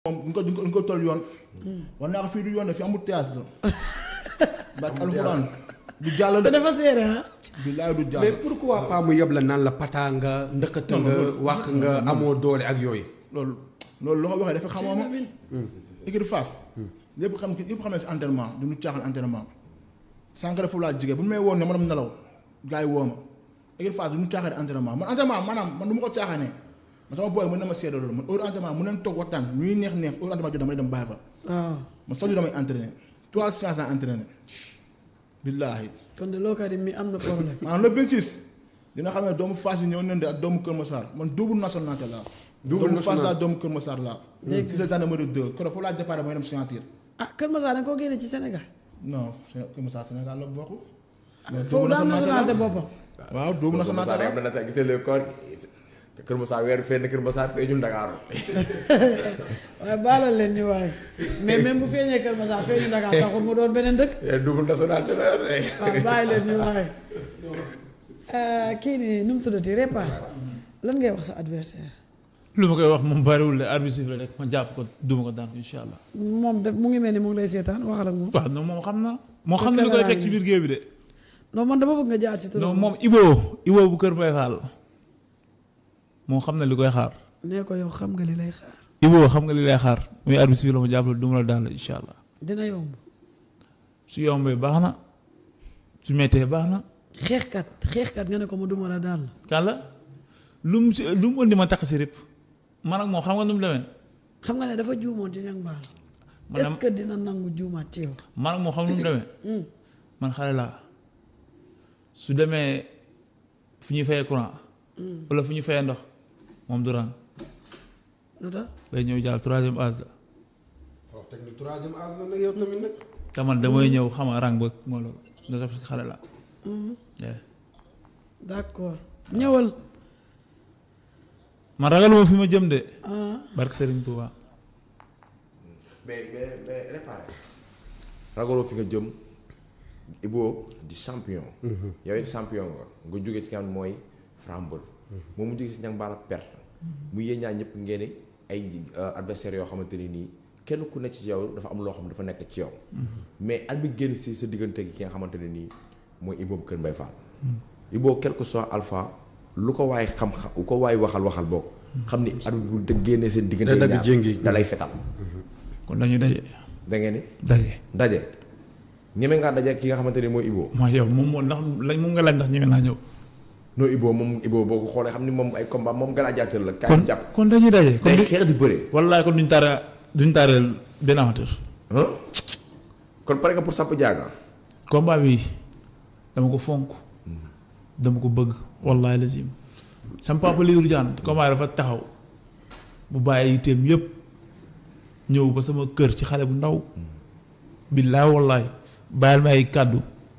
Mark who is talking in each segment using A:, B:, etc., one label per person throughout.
A: moom duñ ko duñ ko duñ ko toll yoon. war naa ko fii du yoon de fi amul théâtre la. barke alxuraan du jàll
B: te
A: de.
B: dafa seere ah.
A: billaay du
C: mais
A: jàll.
C: pourquoi pas mu yeb la naan la pataa nga ndëkkata nga wax nga amoo doole ak yooyu.
A: loolu loolu loo ko waxee dafa xamoo ma. équipe face. lépp xam lépp xam ne si entraînement du ñu caaxaan entraînement. sànq dafa laa jigéen bu ñu may woon ne ma dem nelaw gars yi woo ma. équipe face du ñu caaxaan entraînement man entraînement maanaam man du ma ko caaxaanee. man sama booy mën na ma seede loolu man heure entraînement mu neen toog waxtaan ñuy neex neex heure entraînement jot damay dem bàyyi fa.
B: waaw
A: man chaque jour damay entraîné trois séances à entraîné. billaahi.
B: kon de lookaat mi am na problème.
A: maanaam le 26 dina xam ne doomu Fass yi ñëw nañ de ak doomu Kër Massar man double nationalité laa.
C: Double
A: doomu Fass
C: national.
A: laa doomu Kër Massar laa.
B: Dégg
A: si les gendarmerie 2 keroog foofu laa départ mooy dem signature.
B: ah Kër Masar dañ koo génne ci Sénégal.
A: non Séné- Kër Massar Sénégal la bokk. mais
B: foofu daa am
A: nationalité
B: nationalité
A: la.
B: boppam.
A: waaw double
D: Kër Massar
A: nationalité
D: am
A: la.
D: na nag gisee le corps Kër Massar weer fenn Kër Massar feeñul Ndakaaru
B: waaye baalal leen ñu waaye mais même bu feeñee Kër Masar feeñu Dakar taxul mu doon beneen dëkk.
D: double nationalité la yor de.
B: waaw bàyyi leen ñu waaye. kii nii nu mu tuddati Répa lan ngay wax sa adversaire
E: lu ma koy wax moom bariwul de arbitre siffle rek ma jàpp ko duma ko daan incha allah.
B: moom def mu ngi mel ni mu ngi lay seetaan waxal ak moom.
E: waaw non moom xam na. moo xam ne li koy fekk ci biir géew bi de.
B: non man dama bëgg nga jaar ci turam.
E: non moom Ibo Ibo bu Kër Mbaye Fall moo xam ne li koy xaar.
B: nee ko yow xam nga li lay xaar.
E: Ibo xam nga li lay xaar muy arbitre siffle ma jàpp la duma la daan la incha allah
B: dina yomb.
E: su yombee baax na su mettee baax na.
B: xeexkat xeexkat nga ne ko mu duma la daal.
E: kan la lu mu si lu mu indi ma takk si rëpp man ak moom xam nga nu mu demee.
B: xam nga ne dafa juumoon ci ñang baal.
E: man
B: est-ce que dina nangu juumaat ci yow.
E: man ak moom xam nu mu demee.
B: Hmm.
E: man xale laa su demee fu ñuy fayee courant. wala fu ñuy fayee ndox moom du rang
B: lu tax
E: day ñëw jàll troisième âge la
C: waaw teg ni troisième âge la nag yow tamit nag.
E: te man damay ñëw xam nga rang ba moo loolu da sax xale laa. Yeah.
B: d'accord ñëwal.
E: man ragaluma fi ma jëm de.
B: ah
E: barke Serigne Touba.
D: mais mais mais réparé. ragaloo fi nga jëm Ibo di champion. yow it champion nga nga jógee ci kan mooy Frambol. moom mu jógee si ñang baala perte. mu yéen ñaar ñëpp ngeen ay adversaires yoo xamante ni nii kenn ku nekk ci yow dafa am loo xam dafa nekk ci yow. mais at bi génn si sa diggante gi ki nga xamante ne nii mooy Ibo bu Kër Mbaye Fall. Ibo quel que soit alpha lu ko waay xam-xam lu ko waay waxal waxal boog. xam ni at bu de génnee seen diggante
C: Da dagg
D: ñaar
C: jéngi.
D: da lay fetal.
E: kon dañuy daje.
D: da ngeen ni
E: daje.
D: daje ñeme ngaa daje ki nga xamante ni mooy Ibo
E: mooy yow moom moo ndax lañ moom nga laaj ndax ñeme naa ñëw.
D: non Ibo moom Ibo boo ko xoolee xam ni moom ay combat moom gladiateur la.
E: kon
D: kaay jàpp
E: kon dañuy daje. kon
D: day
E: du
D: xeex di bëre.
E: wallaay kon duñ taara duñ taareel benn amateur.
D: ah kon pare nga pour sàpp jaaga.
E: combat bi dama ko fonk dama ko bëgg wallahi lazim sam papa Lirou Diane combat dafa taxaw bu bàyyi yitteem yëpp ñëw ba sama kër ci xale bu ndaw billaay wallahi bàyyil ma ay kàddu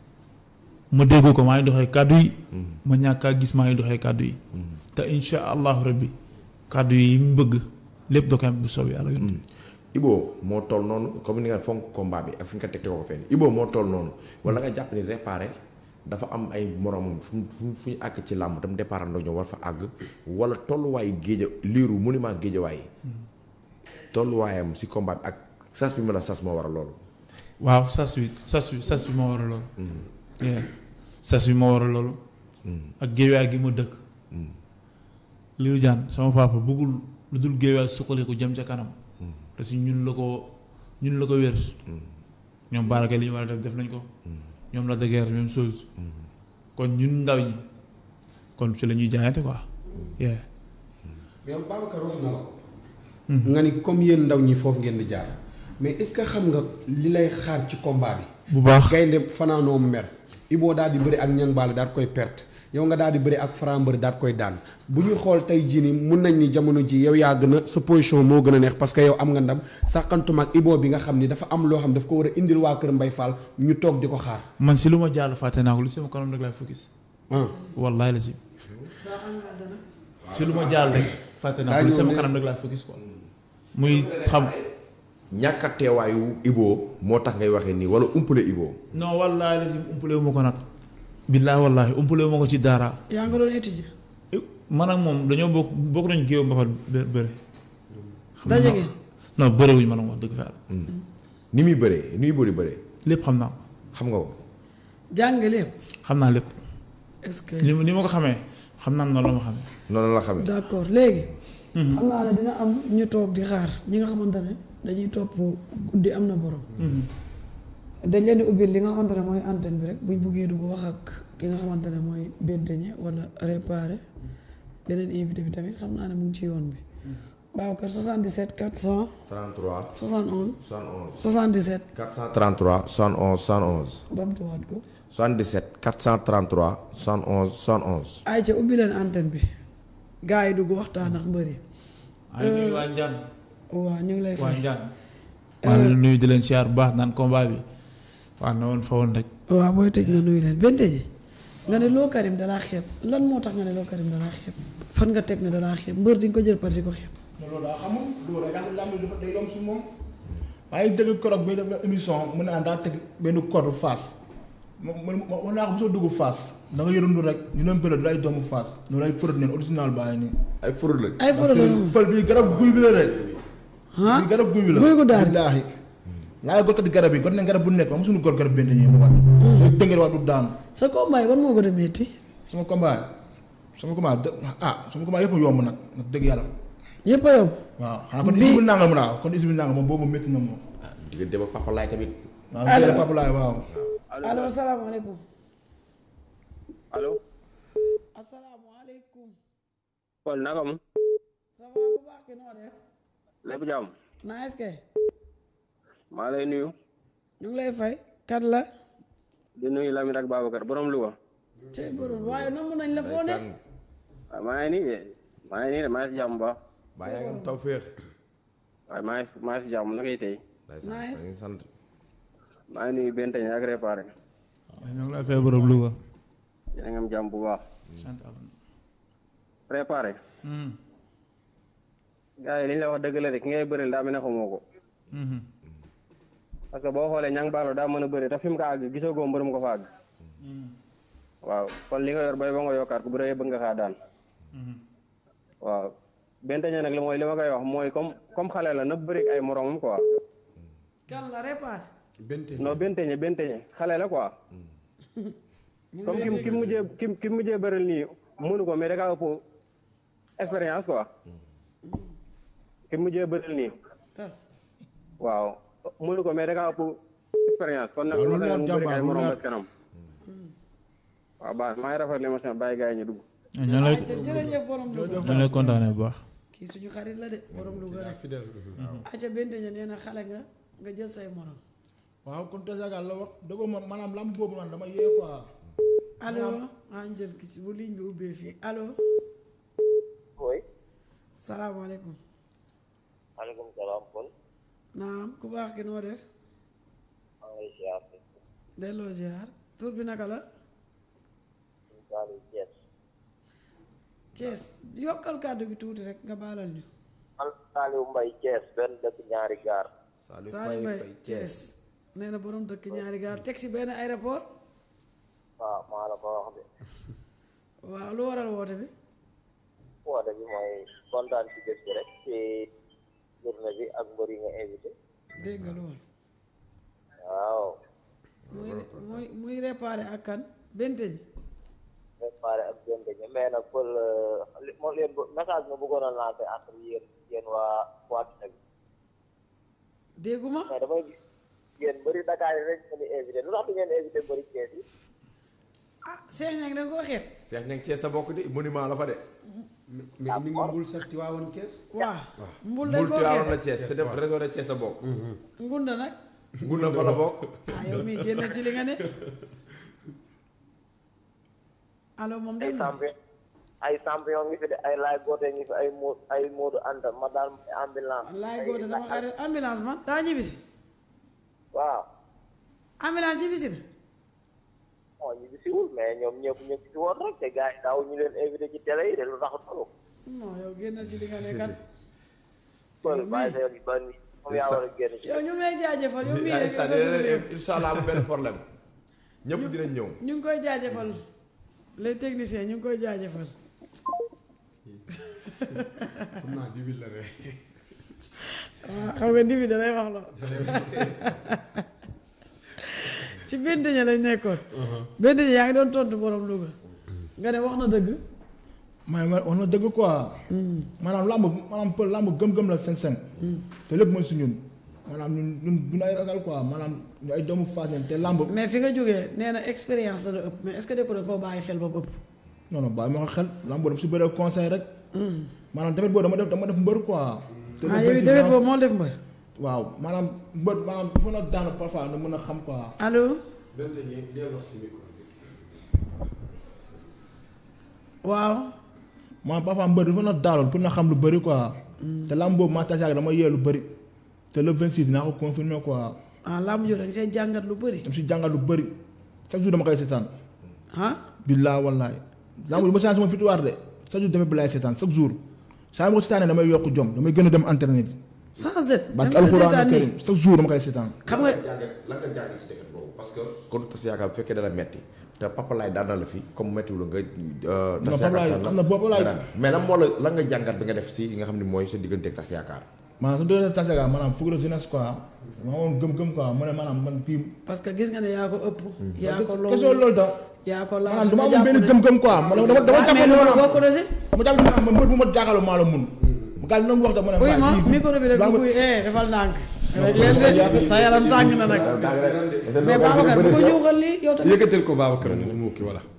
E: ma déggoo ko maa ngi doxee kàddu yi ma ñàkk a gis maa ngi doxee kàddu yi te insha allahu rabbi kàddu yi mu bëgg lépp da koy am bu soobee yàlla yoon
D: Ibo moo toll noonu comme ni nga fonk combat bi ak fi nga teg ko fenn Ibo moo toll noonu wala nga jàpp ni réparé dafa am ay moromam fu mu fu fu ñu àgg ci làmb tam départ andoo ñoom war fa àgg wala tolluwaayu géeja liiru monument géejawaay tolluwaayam si combat bi ak sas bi ma la sas moo war a loolu.
E: waaw sas wi sas wi sas wi moo war a loolu yeah. sas wi moo war a loolu ak géewaay gi ma dëkk Lirou Diane sama papa bëggul lu dul géewaay suqali ko jëm ca kanam te si ñun la ko ñun la ko wér ñoom baarake li ñu war a def def nañ ko ñoom la de guerre même chose kon ñun ndaw ñi kon ci la ñuy jaayante quoi yeah.
C: mais yow Babacar wax na la ko. nga ni comme yéen ndaw ñi foofu ngeen di jaar. mais est-ce que xam nga li lay xaar ci combat bi.
E: bu baax
C: gaynde fanaanoo mer. Ibo daal di bëri ak ñang baale daal koy perte yow nga daal di bëri ak Franc daal koy daan bu ñuy xool tey jii nii mun nañ ni jamono ji yow yaa gën a sa position moo gën a neex parce que yow am nga ndam sàqantuma ak Ibo bi nga xam ni dafa am loo xam daf ko war a indil waa Kër Mbay Fall ñu toog di ko xaar.
E: man si lu ma jàll fàtte naa ko lu sama kanam rek laay focus
C: ah
E: wallahi la si si lu ma jàll rek fàtte naa ko lu sama kanam rek laay focus quoi muy xam
D: ñàkk a teewaayu Ibo moo tax ngay waxee nii wala umpale Ibo.
E: non wallaahi lazim umpale wu ma ko nag. billaahi wallaahi umpale wu ma ko ci dara.
B: yaa nga doon étudier.
E: man ak moom dañoo bokk bokk nañu géew mbapat bë bëre.
B: daje ngeen.
E: non bëriwuñ ma la wax dëgg fa yàlla
D: ni muy bëree ni muy bëri bëree
E: lépp xam naa ko
D: xam nga ko.
B: jàng lépp
E: xam naa lépp
B: est-ce que.
E: ni ma ni ma ko xamee xam naa noonu la ma xamee
D: noonu la xamee.
B: d'accord léegi. xam naa ne dina am ñu toog di xaar ñi nga xamante ne dañuy topp guddi am na borom. dañ leen di ubbil li nga xamante ne mooy antenne bi rek buñ buggee dugg wax ak ki nga xamante ne mooy benteñe wala réparé beneen invité bi tamit xam naa ne mu ngi ci yoon bi. Babacar 77 400
D: 33
B: 71
D: 71
B: 77
D: 433 71 71
B: bamtuwaat ko.
D: 77 433 71 71.
B: ay ca ubbi leen antenne bi gars yi dugg waxtaan ak mbëri
E: ay nuyu waa Njaan
B: waaw ñu ngi lay
E: waa
B: fay.
E: Njaan maa ngi leen nuyu di leen siyaar bu baax naan combat bi waaw na woon fa woon rek
B: waaw booy tëj nga nuyu leen bente ji nga ne loo Karim dalaa xeeb lan moo tax nga ne loo Karim dalaa xeeb fan nga teg ne dalaa xeeb mbër di nga ko jël par di ko xeeb
A: mais loolu daa xamul loolu rek daal lamb dafa day yomb si moom maa ngi dégg korog bi def émission mu naan daa teg benn corde face ma ma ma wax naa ko mosoo dugg face da nga yërundu rek ñu doon bële du ay doomu face loolu ay fërët neen original bàyyi nii.
D: ay furut la.
B: ay foro la
A: parce que pël bi garab guy bi la rek.
B: ah
A: bi garab guy bi la.
B: guy gu daal
A: billaahi. laa gorkat garab yi got nañ garab bu nekk ba mosuñu gor garab benn ñi mu wat. day dëngër waat du daanu.
B: sa combat yi ban moo gën a métti
A: sama combat sama combat dë ah sama combat yëpp a yomb nag nag dëgg yàlla.
B: yëpp a yomb
A: waaw xanaa kon
B: Bi-
A: isi bi nangam mu naaw kon isi bi nangam moom boobu métti na moom.
D: ah diggante ba Papa Laay tamit.
A: waaw
B: Allo.
A: jërëjëf Papa Laay waaw.
B: allo asalaamaaleykum
F: allo
B: asalaamaaleykum
F: Paul naka mu
B: ça va bu baax ki noo def
F: lépp jàmm
B: naa est-ce que
F: maa lay nuyu
B: ñu ngi lay fay kat la
F: di nuyu Lamine ak Babacar borom Louga
B: tey borom waaye namm nañ la foo ne
D: ndeysaan
F: waaye maa ngi nii de maa ngi nii de maa ngi si jàmm bu baax
D: baa yaa ngi am tawféex.
F: waaye maa ngi maa ngi si jàmm na koy tey
D: ndeysaan
B: Nice.
D: maa ngi sant.
F: maa ngi nuyu Benteñ ak réparé
E: ñoo ngi lay fay borom Louga
F: yéen a ngi am jàmm bu baax
E: sant Yàlla.
F: réparé
E: Mhm.
F: gars yi li ñu la wax dëgg la de ki ngay bëril daa mel ne xamoo ko
E: Mhm.
F: parce que boo xoolee ñang baalo daa mën a bëri te fi mu ko àgg gisoo ko mbërëm ko fa àgg waaw kon li nga yor bay ba nga yokkaat ko bu dee bëgg nga xaa daan
E: Mhm.
F: waaw Benteñ nag li mooy li ma koy wax mooy comme comme xale la na bëri ak ay moromam quoi
B: kan la réparé
C: bente
F: non benteñe benteñe xale la quoi comme kim kim mujjee kim kim mujjee bëral nii mënu ko mais da kaa ëpp expérience quoi kim mujjee bëral nii
B: tas
F: waaw mënu ko mais da kaa ëpp expérience kon nag
A: waaw lu
F: mu
A: leer
F: bëri
A: jàmbaar,
F: ay
A: lu
F: morom
A: leer.
F: bés kanam waaw baax maa ngi rafetlu émission bàyyi gars yi ñu dugg
E: ñoo lay
B: ayca jërëjëf borom Louga
E: ñoo lay kontaanee bu baax
B: kii suñu xarit la de borom Louga rek
C: fidèle
B: ayca bente ña nee na xale nga nga jël say morom
A: waaw kon te Sénégal la wax dëggoo ma maanaam lamb boobu man dama yee quoi.
B: allo ah njël ki ci bu ligne bi ubbee fii allo
G: oui
B: salaamaaleykum
G: maaleykum salaam kon
B: naam ku baax ki noo def
G: maa ngi lay ziar
B: delloo ziar tur bi naka la
G: suñu Saliou Thiès
B: Thiès yokkal kàddu gi tuuti rek nga baalal ñu
G: man Saliou Mbaye Thiès benn dëkk ñaari gaar
D: Saliou
B: Saliou
D: Faye
B: Mbaye
D: Faye
B: Thiès nee na borom dëkk ñaari gaar teg si benn aéroport
G: waaw maa la ko wax de
B: waaw lu waral woote bi
G: woote bi mooy kontaan ci bés bi rek ci journée bi ak mbër yi nga invité
B: dégg nga loolu
G: waaw
B: muy muy muy réparé ak kan bente ji
G: préparé ak jënd ñi mais nag pël li moo leen bu- message ma bëggoon a lancer entre yéen yéen waa waa Tine bi
B: dégguma
G: mais damay gis yéen mbëri Dakar yi rek ngeen di invité lu tax du ngeen invité mbëri Thiès yi
B: ah Cheikh Niang da nga koo xeeb
D: Cheikh Niang Thiès sa bokk di monument la fa de.
C: mais ni nga mbul sax ci waawoon kees
B: waaw mbul dañ
D: Mbul
B: koo
D: Tiwaawan
B: xeeb
D: la Thiès c'est dem réseau de Thiès sa bokk.
B: ngunda nag
D: Ngun na fa la bokk.
B: ah yow mii génn ci li nga ne allo moom
G: ay
B: dem na
G: champion ay champion ngi fi de ay laay goote ngi fi ay moo ay moodu anta ma daal ambulance
B: laay
G: ay-
B: goote sama xarit ambulance man daa ñibbisi
G: waaw
B: ambulance ñibbisi na
G: moo ñu bisiwul mais ñoom ñëpp ñu ngi ci woon rek te gars yi daaw ñu leen invité ci télé yi de lu tax loolu
B: non yow génnal ci li nga ne kat
G: pël
B: Yow
G: bàyyi
B: mii.
G: sa yoon yi ba ni moom yaa war a génn ci
B: yow ñu ngi lay jaajëfal yow mii
D: ay
B: rek
D: sa
B: nga suñu réew.
D: incha allah amul benn problème. ñëpp dinañ ñëw.
B: ñu ngi koy jaajëfal les techniciens ñu ngi koy jaajëfal
C: xam naa jibil la rek
B: waaw xam nga dibi da lay wax loo ci benn ña lañ nekkoon benn ña yaa ngi doon tontu borom Louga nga ne wax na dëgg
A: maa ngi wax na dëgg quoi. maanaam làmb maanaam pël làmb gëm-gëm la seen seen. te lépp mooy si ñun. maanaam ñun ñun du ay ragal quoi maanaam ñu ay doomu Fass lañ te làmb.
B: mais fi nga jógee nee na expérience la la ëpp mais est-ce que de ko da koo bàyyi xel ba mu ëpp
A: non non bàyyi ma ko xel làmb boobu si bëree conseil rek. maanaam tamit boobu dama def dama def mbër quoi. te
B: ah yow dawet boobu moo def mbër
A: waaw maanaam mbër maanaam dafa na daanu parfois nga mën a xam quoi.
B: allo waaw
A: maanaam parfois mbër dafa na daaloon pour na xam lu bëri quoi. te làmb boobu maa tase ak dama yee lu bëri. te le 26 dinaa ko confirmer quoi.
B: ah làmb joo da nga see jàngat lu bëri
A: dama si jàngal lu bëri chaque jour dama koy seetaan.
B: ah
A: billaa wallaay. làmb du ma seetaan sama victoire de chaque jour damay bilaay seetaan chaque jour saa ma ko seetaanee damay yokk jom damay gën a dem internet bi.
B: sans et
A: ba
B: dama la
A: alxuraan
B: seetaan
A: karim
B: nii
A: chaque jour dama koy seetaan.
B: xam nga
D: jàngat lan nga jàngat ci defet boobu parce que kon tas yaakaar bu fekkee dana metti te Papa Laye daan na la fi comme méttiwul la nga.
A: non Papa Laye xam na Papa Laye
D: mais lan moo la lan nga jàngat bi nga def si li nga xam ne mooy sa diggante ak tas yaakaar.
A: maanaam su dee tas yaakaar maanaam fukki de jeunesse quoi ma woon gëm-gëm quoi mu ne maanaam man kii.
B: parce que gis nga ne yaa ko ëpp yaa ko
A: question
B: loolu
A: loolu tax
B: yaa ko laal
A: maanaam
B: su
A: dama
B: ma
A: amoon benn
B: jàpp ne-
A: gëm-gëm quoi man dama dama
B: waaw
A: jàpp
B: mais
A: ne
B: loolu
A: maanaam
B: bokk na si
A: dama jàpp ne maanaam man mbër bu ma jàkkaarloo maa la mun. mu gàll noonu wax da ma ne.
B: uy
A: waaye
B: ma
A: kii-
B: micro bi rek du kuy eh defal ndànk rek leen de sa yaram tàng na nag mais Babacar bu ko ñuuxal lii yow tamit
C: yëkkatal ko Babacar mu mu kii voilà.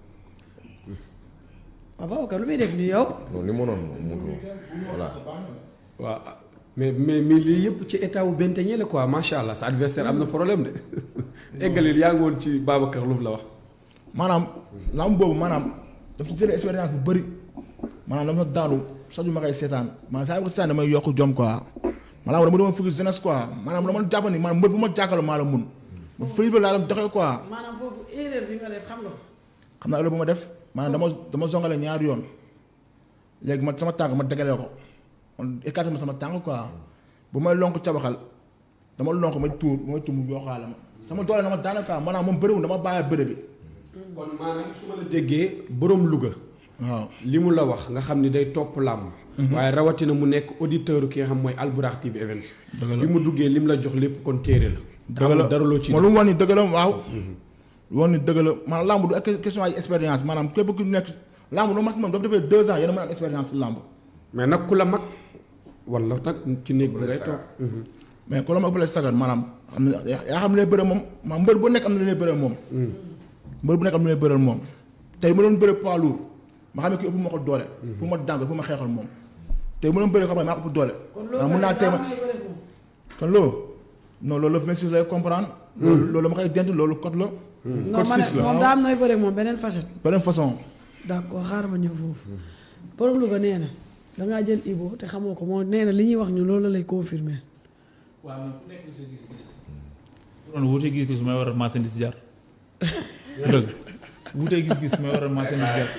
B: waaw Babacar lu muy def nii yow
D: non li mu noon mu voilà.
C: waaw mais mais mais lii yëpp ci état wu benteñe la quoi macha allah sa adversaire am na problème de eggalil yaa ngi woon ci Babacar lu mu la wax.
A: maanaam lamb boobu maanaam daf ci jëlee expérience bu bëri maanaam dama daanu sax ma koy seetaan maanaam saa yu ko seetaan damay yokk jom quoi maanaam dama doon fukki jeunesse quoi maanaam dama jàpp ni maanaam mbër bu ma jàkkaarloo maa la mun ba fële ba laa doon doxee quoi
B: maanaam foofu erreur bi nga def xam nga ko
A: xam naa loolu bu ma def maanaam dama dama zongale ñaari yoon léegi ma sama tànk ma dagalee ko man écarté ma sama tànk quoi bu may lonk cabaxal dama lonk ma tuur bu may tuur mu yokkaale ma sama doole na ma daane quoi maanaam moom bëriwul dama bàyyi bëre bi
C: kon maanaam su ma la déggee borom Louga.
A: waaw
C: li mu la wax nga xam ni day topp làmb waaye rawatina mu nekk auditeur ki nga xam mooy Albourakh TV Events
A: Dëgg la.
C: bi mu duggee lim la jox lépp kon téere la
A: dëgg la
C: amul dara loo ci
A: ma lu mu wax ni dëgg la waaw woon ni dëgg la maanaam lamb du ak question ay expérience maanaam képp ku nekk lamb lu mas moom dafa defee deux ans yéen a mën a am expérience lamb
C: mais nag ku la mag wala nag ci néeg bi ngay toog
A: mais ku la ma ëppale sagar maanaam am na yaa xam ne lay bëre moom maa mbër bu nekk am na lu lay bëre moom mbër bu nekk am na lu lay bëre moom tey ma doon bëre poids lourd ma xam ne kii ëpp ma ko doole pour ma dànk fu ma xeexal moom tey ma doon bëre ko xam ne maa ko ëpp doole waaw mun naa tey ma kon loolu non loolu le 26 lay comprendre loolu loolu ma koy denc loolu code la
B: non ma ne moom daa am nooy bëre moom beneen facette
A: beneen façon
B: d'accord xaaral ma ñëw foofu borom Louga nee na dangaa jël Ibo te xamoo ko moo nee na li ñuy wax ñu loolu la lay confirmer
E: waaw man ku nekk sa gis-gis. loolu wuute gis-gis may waral marchandise jar. dëgg wuute gis-gis may waral marchandise jar.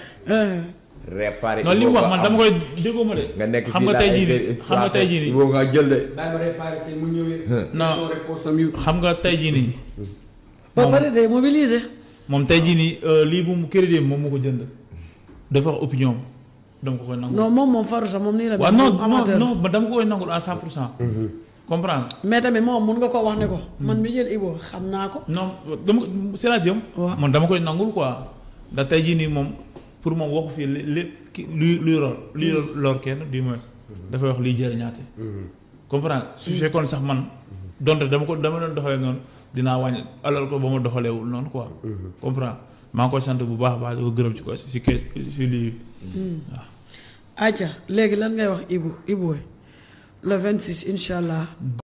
D: réparé.
E: non li mu wax man dama koy déggoo ma de.
D: nga nekk
E: xam nga tey jii nii xam nga tey jii nii.
D: boobu nga jël de.
C: bàyyi ma réparé tey mu ñëwee
E: non
C: question réponse am yu
E: xam nga tey jii nii.
B: ba pare day mobiliser
E: moom tey jii nii euh, lii bu mu crédit moom moo ko jënd. dafa wax opinion am dama ko koy nangu.
B: non moom moom faru sax moom nii la
E: waaw
B: mel,
E: non
B: moom
E: non
B: amateur
E: non man dama ko koy nangul à 100 pour cent. comprendre
B: mais tamit moom mun nga koo wax ne ko man mi jël Ibo xam naa ko
E: non dama c'est la jëm.
B: waaw.
E: man dama koy nangul quoi. ndax tey jii nii moom pour moom waxu fii li li ki luy luy lor luy lor kenn du moins. dafay wax liy jëriñaate. comprendre su fekkoon sax man donte dama ko dama doon doxalee noonu dinaa wàññi alal ko ba ma doxaleewul noonu quoi. comprendre maa ngi koy sant bu baax a baax di ko gërëm ci ko si si ke si lii. waaw.
B: acca léegi lan ngay wax Ibo Ibo le 26 incha allah